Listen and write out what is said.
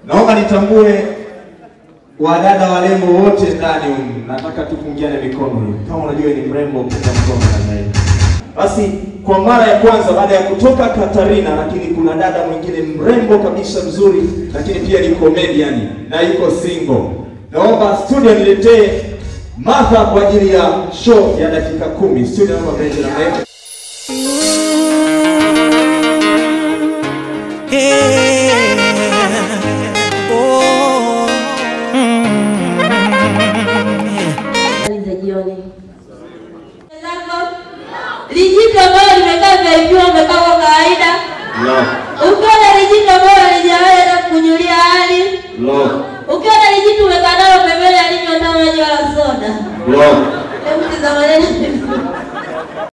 Naomba nitambue wadada warembo wote ndani humu. Nataka tupungiane mikono hivi. Kama unajua ni mrembo punga mkono namna hii. Basi kwa mara ya kwanza baada ya kutoka Katarina, lakini kuna dada mwingine mrembo kabisa mzuri, lakini pia ni comedian na yuko single. Naomba studio niletee Martha kwa ajili ya show ya dakika kumi. Studio naomba mlete na mlete. Habari za jioni. Lijito ambalo limekaa vya umekaa kwa kawaida. No. Ukiona lijito ambalo